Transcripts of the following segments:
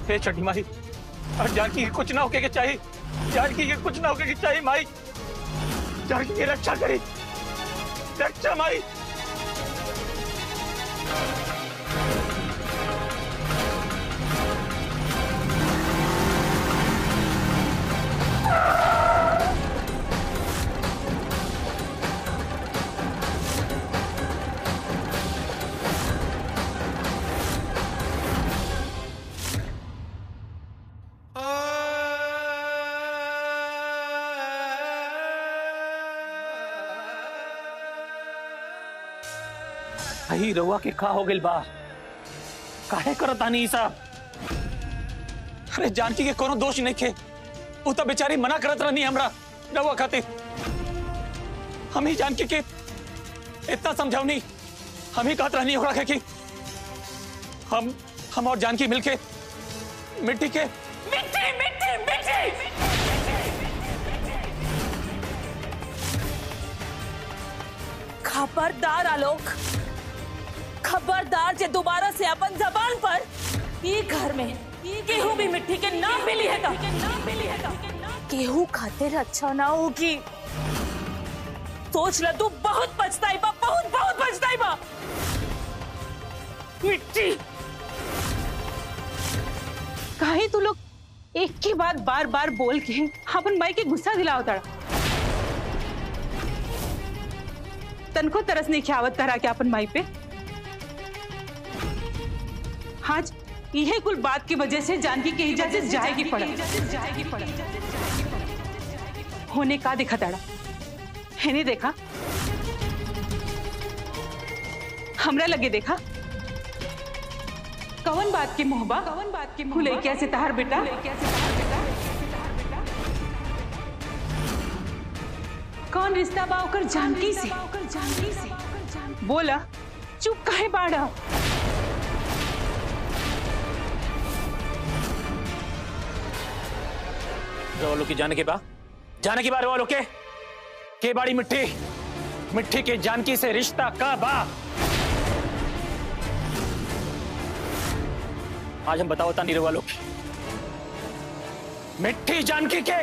हे छठी माई और जानकी के कुछ ना होके के चाहिए जानकी के कुछ ना होके के चाहिए माई जानकी की रक्षा करी रक्षा माई अही रउआ के का हो गइल बा काहे करत आनी ई सब अरे जानकी के कोनो दोष नहीं खे उ तो बेचारी मना करत रहनी हमरा रउआ खातिर हम ही जानकी के इतना समझावनी हम ही कहत रहनी ओकरा के कि हम हम और जानकी मिलके मिट्टी के मिट्टी मिट्टी मिट्टी खबरदार आलोक खबरदार जे दोबारा से अपन जबान पर ई घर में केहू भी मिट्टी के नाम मिली है का केहू खातिर अच्छा ना होगी सोच ल तू बहुत पछताई बा बहुत बहुत पछताई बा मिट्टी काहे तू लोग एक के बाद बार बार बोल के अपन माई के गुस्सा दिलाओ तड़ा तनको तरस नहीं खियावत तरह के अपन माई पे आज यह कुल बात की वजह से जानकी के इजाजत जाएगी पड़ा होने का दिखा तड़ा है नहीं देखा हमरा लगे देखा कवन बात की मोहबा कवन बात की खुले कैसे तहार बेटा कौन रिश्ता बा ओकर जानकी से बोला चुप काहे बाड़ा रवा की जाने के बा जाने के बा रवा के के बाड़ी मिट्टी मिट्टी के जानकी से रिश्ता का बा आज हम बताओ तानी रवा लोग मिट्टी जानकी के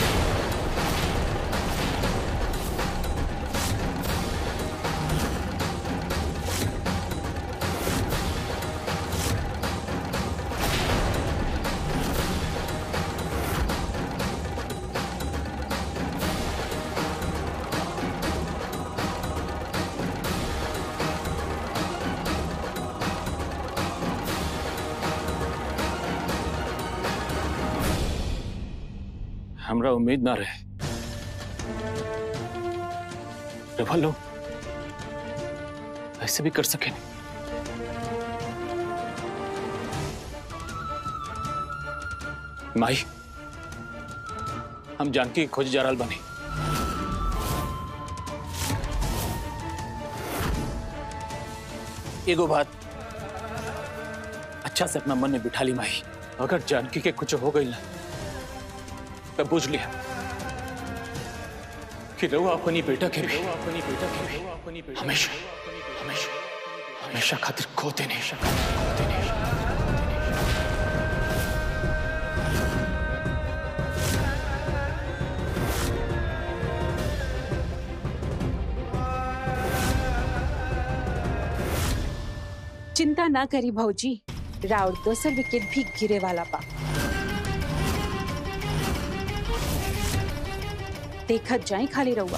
हमरा उम्मीद ना रहे रवा लोग ऐसे भी कर सके माई हम जानकी के खोज जा रहल बनी एगो बात अच्छा से अपना मन में बिठा ली माई अगर जानकी के कुछ हो गई ना तब बुझ लिया कि रहुआ अपनी बेटा के भी अपनी बेटा के भी हमेशा हमेशा हमेशा खातिर खोते नहीं खोते नहीं चिंता ना करी भौजी राउर दोसर विकेट भी गिरे वाला बा देखत जाए खाली रहुआ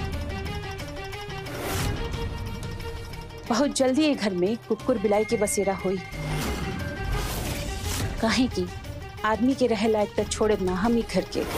बहुत जल्दी ये घर में कुकुर बिलाई के बसेरा हुई काहे की आदमी के रहे लायक तक छोड़े ना हम ही घर के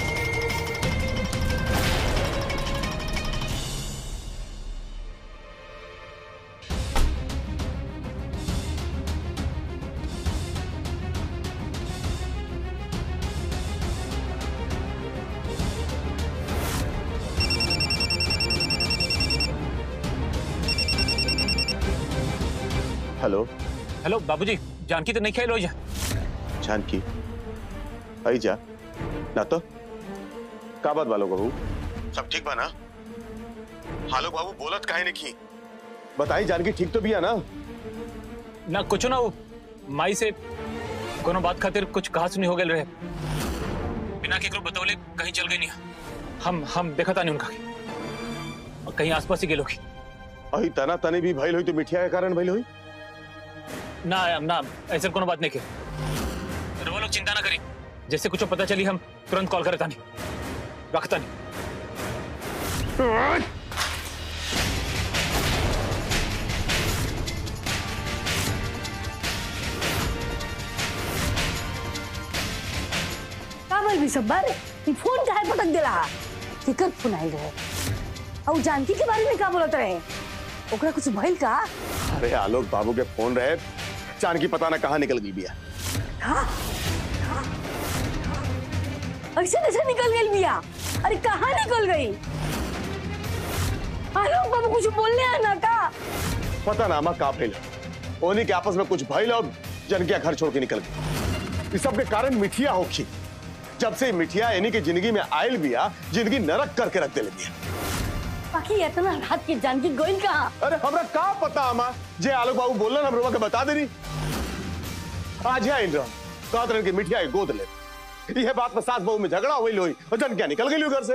हेलो हेलो बाबूजी जानकी तो नहीं खेलो जा जानकी आई जा ना तो का बात बालो बाबू सब ठीक बा ना हालो बाबू बोलत काहे नहीं की बताई जानकी ठीक तो भी है ना ना कुछ ना वो माई से कोनो बात खातिर कुछ कहा सुनी हो गए रहे बिना केकरो बतौले कहीं चल गई नहीं हम हम देखा था नहीं उनका के। और कहीं आसपास ही गेलो की अही तना तनी भी भइल हुई तो मिठिया के कारण भइल हुई ना ना ऐसे कोनो बात नहीं के वो लोग चिंता ना करी जैसे कुछ पता चली हम तुरंत कॉल करता नहीं रखता नहीं का बोल भी सब्बर ई फोन काहे पटक देला केकर फोन आइल रहे और जानकी के बारे में का बोलत रहे ओकरा कुछ भइल का अरे आलोक बाबू के फोन रहे जानकी पता ना कहाँ निकल गई बिया हाँ ऐसे कैसे निकल गई बिया अरे कहाँ निकल गई आलोक बाबू कुछ बोलने है ना का पता ना अमा का भइल ओनी के आपस में कुछ भइल और जनकिया घर छोड़ के निकल गई इस सब के कारण मिठिया होखी जब से मिठिया इन्हीं की जिंदगी में आयल बिया जिंदगी नरक करके रख दे बिया बाकी इतना रात के जानकी गोइल कहाँ अरे हमरा का पता अमा जे आलोक बाबू बोलना हम रोवा के बता देनी आज यहाँ इन रहा कहत रहे कि मिठिया के गोद ले यह बात में सास बहू में झगड़ा हुई लोई और जन क्या निकल गई घर से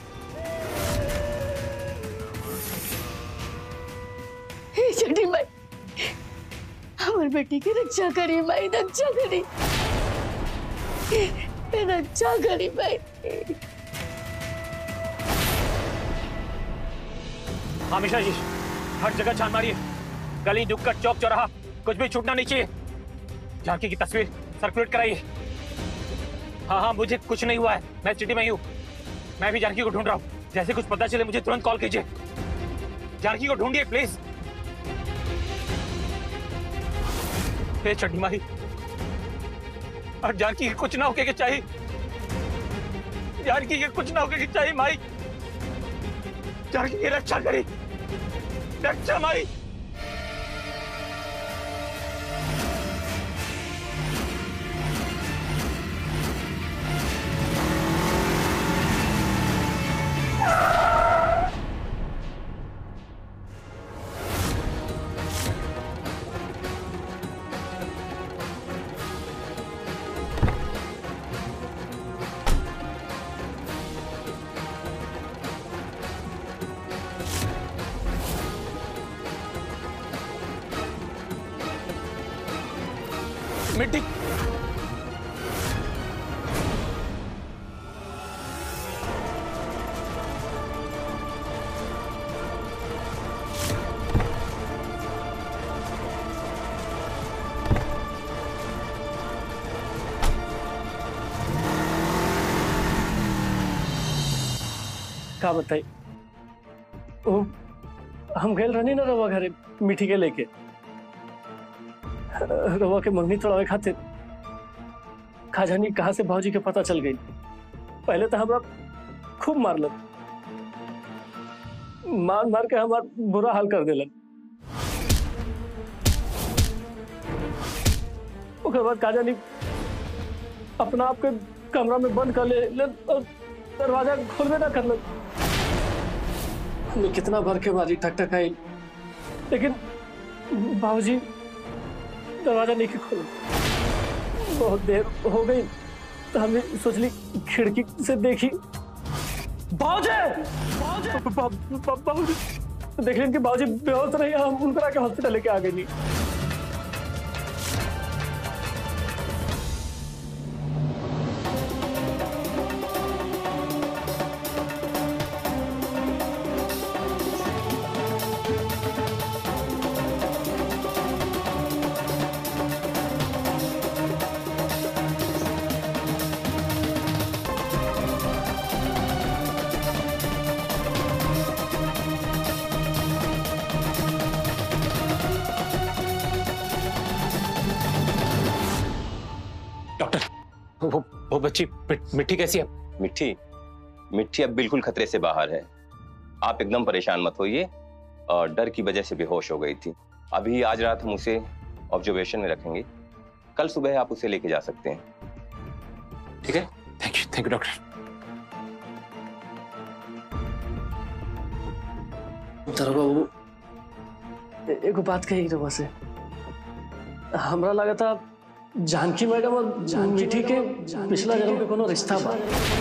हे छठी माई हमार बेटी की रक्षा करी माई रक्षा करी रक्षा करी माई हमेशा जी हर जगह छान मारिए गली नुक्कड़ चौक चौराहा कुछ भी छूटना नहीं चाहिए झांकी की तस्वीर सर्कुलेट कराइए हाँ हाँ मुझे कुछ नहीं हुआ है मैं सिटी में ही हूँ मैं भी जानकी को ढूंढ रहा हूँ जैसे कुछ पता चले मुझे तुरंत कॉल कीजिए जानकी को ढूंढिए प्लीज हे चड्डी मारी और जानकी के कुछ ना होके के चाहिए जानकी के कुछ ना होके के चाहिए माई जानकी की रक्षा करी रक्षा माई मिट्टी का बताई वो हम गए रहनी ना रवा घरे मीठी के लेके रवा के मंगनी तोड़ावे खातिर खाजानी कहाँ से भाजी के पता चल गई पहले तो हमरा खूब मारलन मार मार के हमार बुरा हाल कर दिलन ओकर बाद काजानी अपना आप के कमरा में बंद कर ले ले और दरवाजा खोलबे ना कर हमें कितना भर के मारी ठक ठक आई लेकिन बाबूजी दरवाजा नहीं खोला बहुत देर हो गई तो हमने सोचली खिड़की से देखी बाबूजी बाबूजी देख लें कि बाबूजी बेहोश रही हम उनका के हॉस्पिटल लेके आ गए नहीं डॉक्टर वो वो बच्ची मिट- मिट्टी कैसी है मिट्टी मिट्टी अब बिल्कुल खतरे से बाहर है आप एकदम परेशान मत होइए और डर की वजह से बेहोश हो गई थी अभी आज रात हम उसे ऑब्जर्वेशन में रखेंगे कल सुबह आप उसे लेके जा सकते हैं ठीक है thank you thank you doctor तर बाबू ए- एगो बात कही रवा से हमरा लगा था जानकी मैडम और मीठी के पिछला जन्म के कोनो रिश्ता बा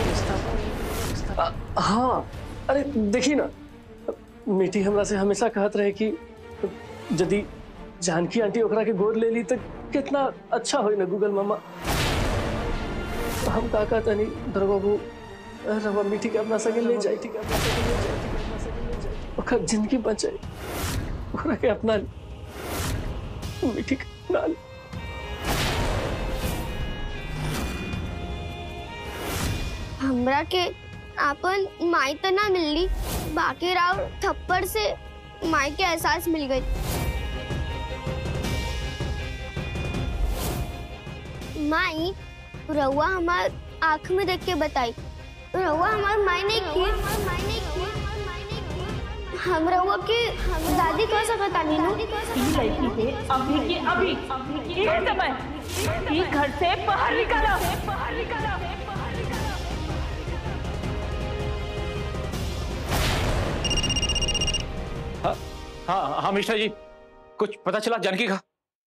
आ, हाँ अरे देखी ना मीठी हमरा से हमेशा कहत रहे कि यदि जानकी आंटी ओकरा के गोद ले ली तो कितना अच्छा होई ना गूगल मामा हम का कहता नहीं दरबाबू रवा मीठी के अपना संगे ले जाए ठीक है अपना संगे ले जाए ठीक है, अपना संगे ले जाए ओकर जिंदगी बचाए ओकरा के अपना ली। मीठी के अपना ली। हमरा के आपन माई तो ना मिलली बाकी राव थप्पड़ से माई के एहसास मिल गई माई रउआ हमार आँख में देख के बताई रउआ हमार माई नहीं की हम रउआ के दादी कह सकता नीनू लड़की के अभी के अभी ये समय ये घर से बाहर निकाला बाहर निकाला हाँ हाँ हाँ मिश्रा जी कुछ पता चला जानकी का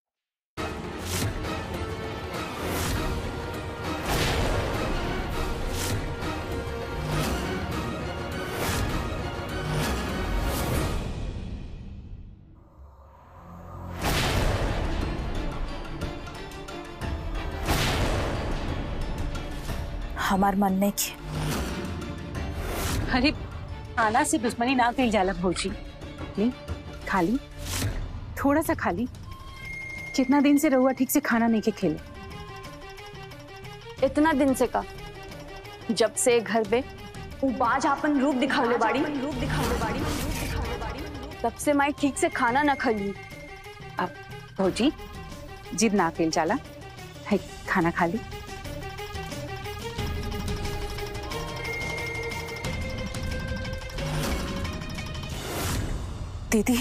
हमार मन नहीं की अरे आना से दुश्मनी ना कही जाला भौजी ले खा ली थोड़ा सा खा ली कितना दिन से रहुआ ठीक से खाना नहीं के खेले इतना दिन से का जब से घर पे उ बाज आपन रूप दिखावले बाड़ी रूप दिखावले बाड़ी तब से माई ठीक से खाना ना खली अब भौजी जिद ना कही जाला है खाना खा ली दीदी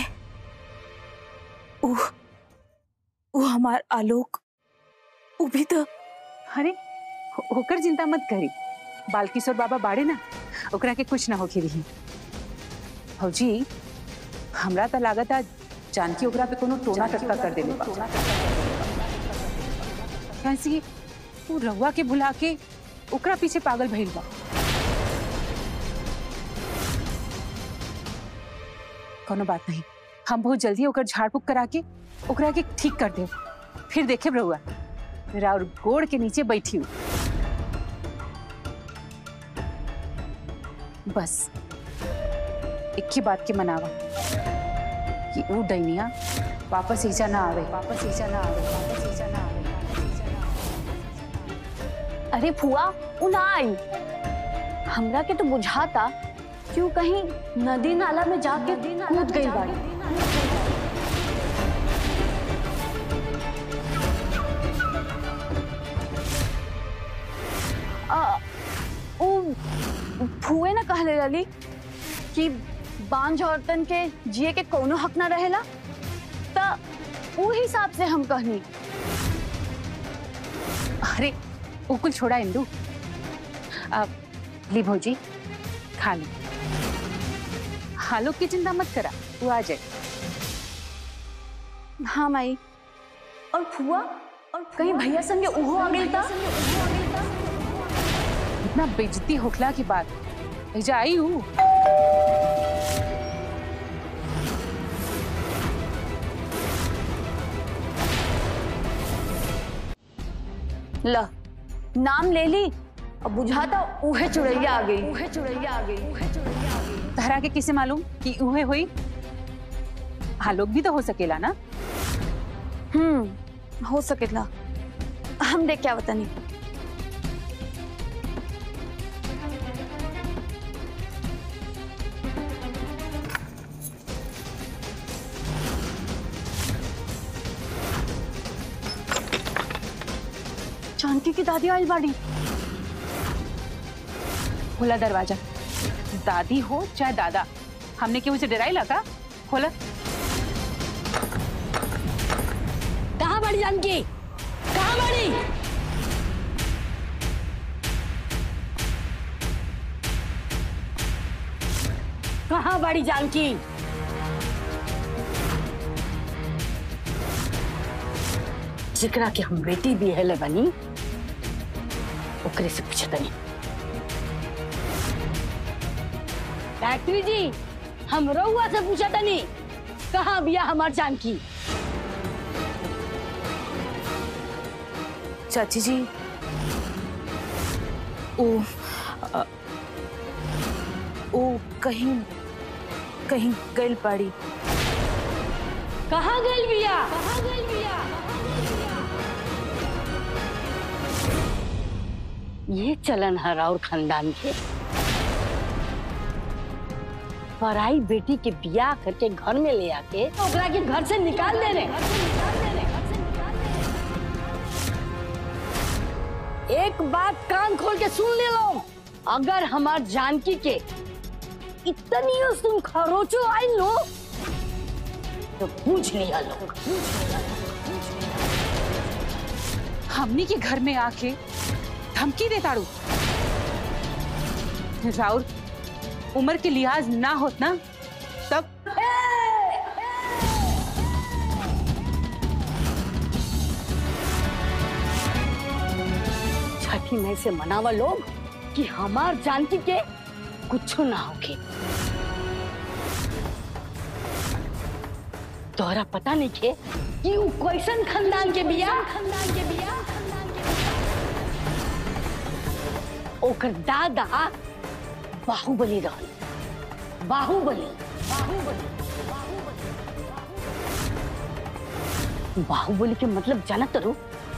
उ उ हमार आलोक उ भी तो अरे हो- होकर चिंता मत करी बालकिशोर बाबा बाड़े ना ओकरा के कुछ ना होके रही भौजी हमरा तो लागत आ जानकी ओकरा पे कोनो टोना टटका कर देले बा कैसे वो रहुआ के भुला के ओकरा पीछे पागल भइल बा कोनो बात नहीं हम बहुत जल्दी ओकर झाड़ फूक करा के ओकरा के ठीक कर दे फिर देखे रहुआ राउर गोड़ के नीचे बैठी हूँ बस एक ही बात के मनावा कि वो डैनिया वापस ईजा ना आवे वापस ईजा ना आवे वापस ईजा ना आवे वापस ईजा ना आवे अरे फुआ उ ना आई हमरा के तो बुझाता क्यों कहीं नदी नाला में जाके कूद गई बाड़ी आ, उ फुए ना कहले रही कि बांझ औरतन के जिए के कोनो हक ना रहेला त उ हिसाब से हम कहनी अरे वो कुल छोड़ा इंदू अब ली भौजी खा ली हालों की चिंता मत करा वो आ जाए हाँ माई और फुआ और कहीं भैया संगे उहो आ गई था इतना बेइज्जती होखला की बात भेजा आई हूँ ल नाम ले ली अब बुझाता उहे चुड़ैया आ गई उहे चुड़ैया आ गई उहे चुड़ैया आ गई तहरा के किसे मालूम कि उहे हुई हालोक भी तो हो सकेला ना हम्म हो सकेला हम देख क्या बतानी जानकी की दादी आई बाड़ी खोला दरवाजा दादी हो चाहे दादा हमने क्यों उसे डराई लगा खोला कहाँ बड़ी जानकी कहाँ बड़ी कहाँ बड़ी जानकी जिकरा के हम बेटी भी है बनी ओकरे से पूछतनी फैक्ट्री जी हम रउआ से पूछतनी कहाँ बिया हमार जानकी चाची जी ओ अ, ओ कहीं कहीं गइल पाड़ी कहाँ गइल बिया कहाँ गइल बिया ये चलन है राउर खानदान के पराई बेटी के बियाह करके घर में ले आके ओकरा के घर से निकाल दे रहे एक बात कान खोल के सुन ले लो अगर हमार जानकी के इतनी तुम खरोचो आई लो तो पूछ लिया लोग हमनी के घर में आके धमकी दे ताड़ू राउर उम्र के लिहाज ना होत ना तब छठी मई से मनावा लोग कि हमार जानकी के कुछ ना होके तोहरा पता नहीं के कि उ कैसन खानदान के बिया खानदान के बिया ओकर दादा बाहुबली रहल बाहुबली बाहुबली बाहुबली के मतलब जानत रू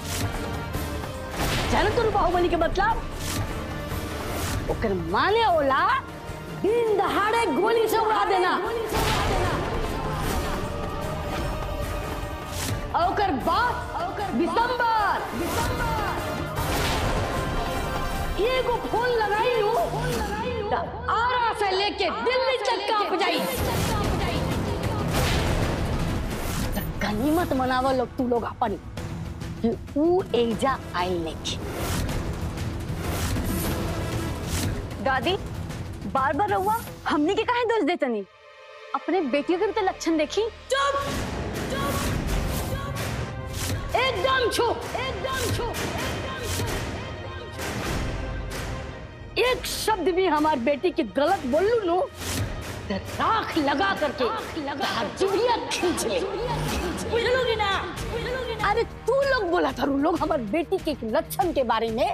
जानत रू बाहुबली के मतलब ओकर माने ओला दिन दहाड़े गोली से उड़ा देना और ओकर बाप दिसंबर एगो फोन लगाई लू त आरा से लेके दिल्ली तक कांप जाई त गनीमत मनावा लोग तू लोग अपन कि ऊ एजा आइल नहीं दादी बार बार रहुआ हमने के काहे दोष देतनी अपने बेटियों के भी तो लक्षण देखी चुप एकदम चुप एकदम चुप एक शब्द भी हमार बेटी की गलत बोलू नो तो राख लगा करके जुड़िया खींच ले बुझलोगी ना अरे तू लोग बोला था लोग हमार बेटी के लक्षण के बारे में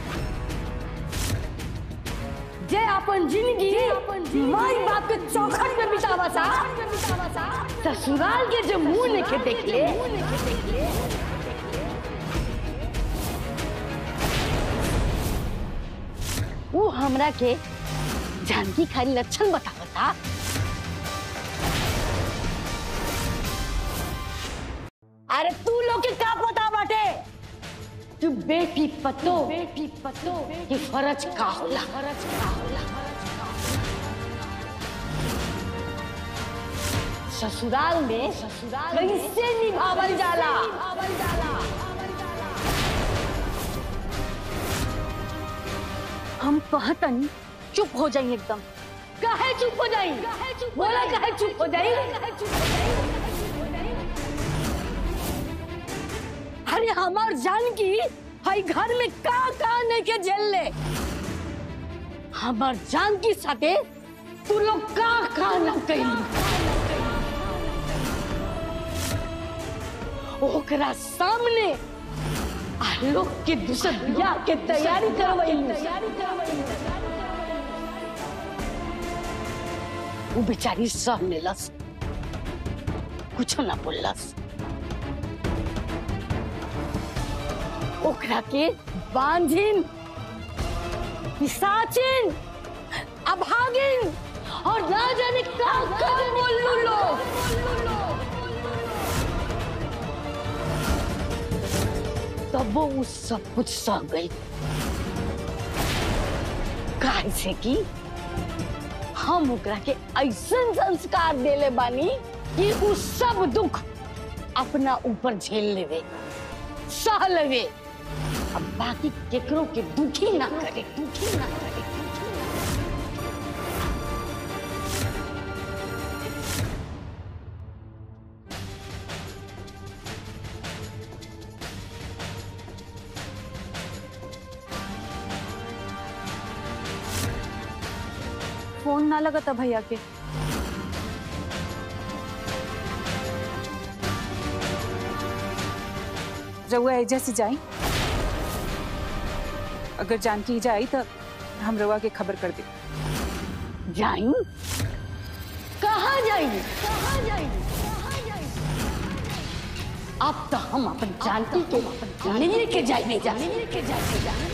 जे अपन जिंदगी माई बाप के चौखट में बितावा सा ससुराल के जो मुंह लेके देख ले वो हमरा के जानकी खाली लक्षण बतावता अरे तू लोग के का पता बाटे तू बेटी पतो बेटी पतो ये फर्ज का होला फर्ज का होला ससुराल में ससुराल कैसे निभावल जाला हम कहतनी चुप हो जाइए एकदम काहे चुप हो जाई बोला काहे चुप हो जाई अरे हमार जानकी हई घर में का का नहीं के झेल ले हमार जानकी साथे तू लोग का का न कही ओकरा सामने आलोक के दूसर बियाह के तैयारी करवैलू वो बेचारी सह लेलस कुछ ना बोललस ओकरा के बांझिन पिसाचिन अभागिन और ना जाने का का बोलू लोग तब वो उस सब कुछ सह गई काहे से कि हम ओकरा के ऐसन संस्कार देले बानी कि उ सब दुख अपना ऊपर झेल लेवे सह लेवे अब बाकी केकरो के दुखी ना करे दुखी ना करे फोन ना लगा था भैया के रउआ एजा से जाई अगर जानकी जाई तो हम रउआ के खबर कर दे जाई कहाँ जाई कहाँ जाई कहाँ जाई अब तो हम अपन जानकी के लेके जाएंगे लेके जाएंगे